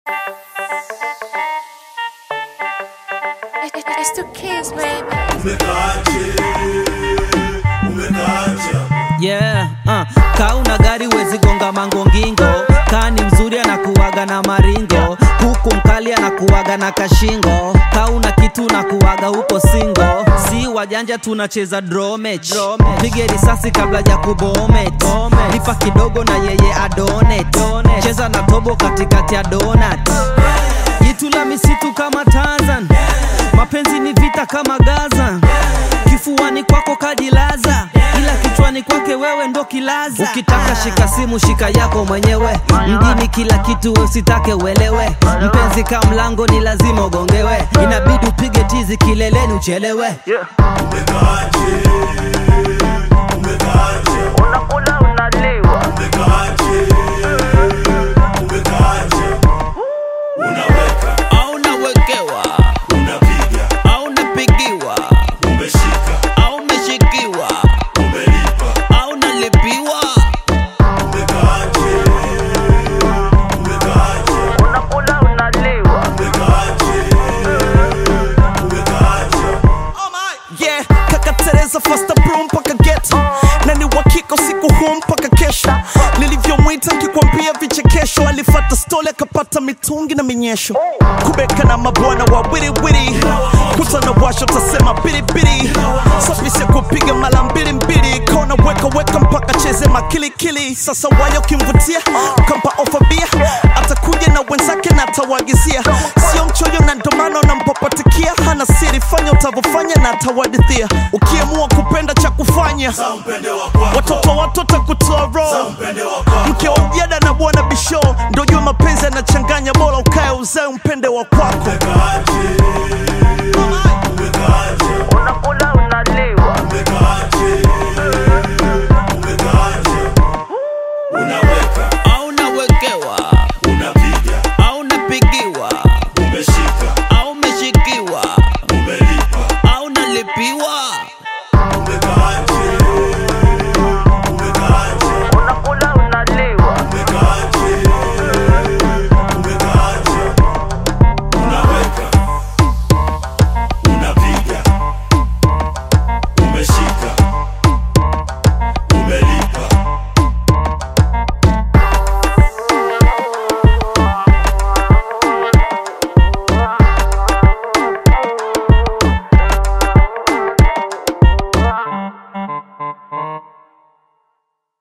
It's the kids, baby. umekaaje umekaaja yeah, uh. kauna gari wezi gonga mangongingo kani mzuri anakuwaga na maringo huku mkali anakuwaga na kashingo kauna kitu nakuwaga huko singo si wajanja tunacheza dromech pige risasi kabla ya kubomet lipa kidogo na yeye adonet cheza na tobo katikati ya donat jitu la misitu kama Tarzan mapenzi ni vita kama Gaza kifuani kwako kajilaza ila kichwani kwake wewe ndo kilaza ukitaka shika simu shika yako mwenyewe mjini kila kitu usitake uelewe mpenzi ka mlango ni lazima ugongewe inabidi upige tizi kileleni uchelewe umekaaje umekaaje unakula unaliwa umekaaje umekaaje unaweka au nawekewa unapiga au napigiwa umeshika au meshikiwa umelipa au nalipiwa umekaaje umekaaje unakula unaliwa umekaaje umekaaje yeah kakatereza fasta bro mpaka geto na ni wakika usiku huu mpaka kesho nilivyomwita nkikwambia vichekesho alifata stoli akapata mitungi na minyesho kubeka na mabwana wa wiriwiri kutana washo tasema biribiri safisi ya kupiga mara mbili mbili kona weka weka mpaka cheze makilikili sasa wayo kimvutia ukampa ofa bia atakuja na wenzake na atawagizia sio mchoyo na ndomano nampapatikia hana siri fanya utavyofanya na atawadithia ukiamua kupenda cha kufanya Sa mpende wa kwako watoto watoto kutoa roho mpende wa kwako mke wa mjada na bwana bisho ndo jua mapenzi yanachanganya bora ukae uzae umpende wa kwako umekaaje